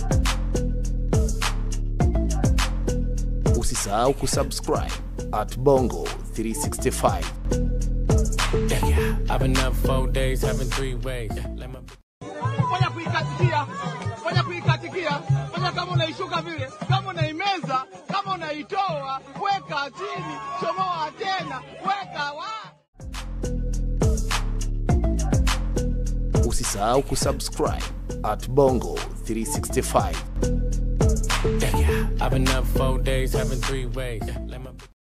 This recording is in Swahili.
Usisahau kusubscribe at Bongo 365. I've been up four days, having three ways. Let my fanya kuikatikia, fanya kuikatikia, fanya kama unaishuka vile, kama unaimeza, kama unaitoa, weka chini, chomoa tena, weka wa Usisahau kusubscribe at Bongo 365. I've been up four days, having three ways. Let my